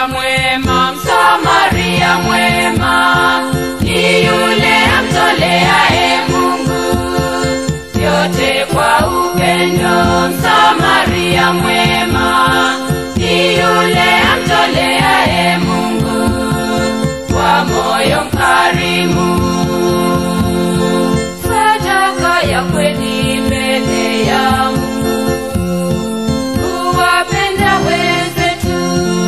Msamaria mwema, Msamaria mwema ni yule amtoleaye Mungu yote kwa upendo. Msamaria mwema ni yule amtoleaye Mungu kwa moyo mkarimu, sadaka ya kweli mbele ya Mungu, kuwapenda wenzetu,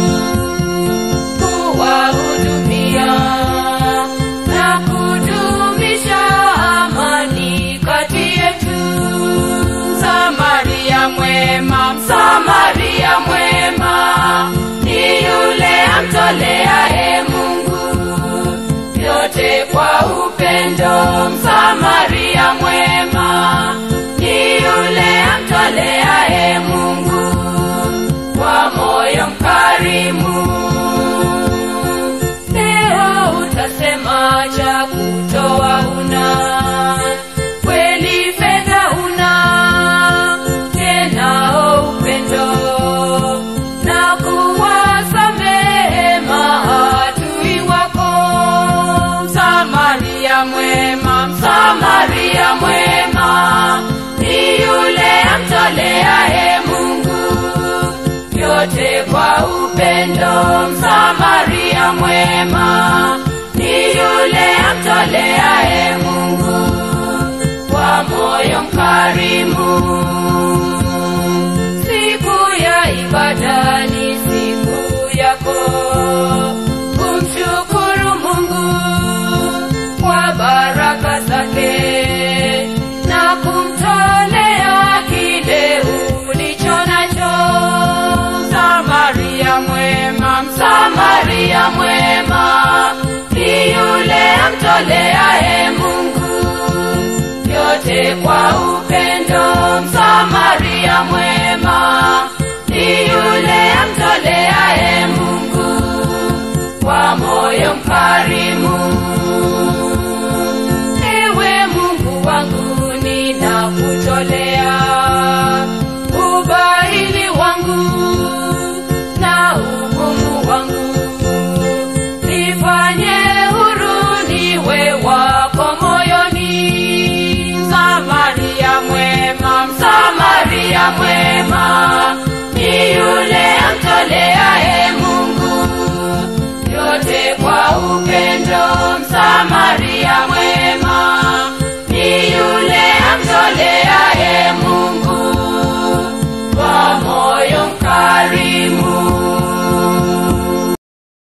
kuwahudumia na kudumisha amani kati yetu. Msamaria mwema, Msamaria mwema ni yule amtoleaye Mungu yote kwa upendo. Msamaria mwema ni yule amtoleaye Mungu kwa moyo mkarimu. Leo utasema cha kutoa una, kweli fedha una, tenao upendo na kuwasamehe maadui wako. Msamaria mwema, Msamaria mwema ni yule amtoleaye Mungu yote kwa upendo. Msamaria mwema ni yule amtoleaye Mungu kwa moyo mkarimu. Siku ya ibada ni siku yako kumshukuru Mungu kwa baraka zake na kumtolea kile ulicho nacho. Msamaria mwema, Msamaria mwema ni yule amtoleaye Mungu yote kwa upendo. Msamaria mwema ni yule amtoleaye Mungu kwa moyo mkarimu. Ewe Mungu wangu, ninakutolea ubahili wangu na ugumu wangu, nifanye huru niwe wako moyoni. Msamaria mwema, Msamaria mwema ni yule amtoleaye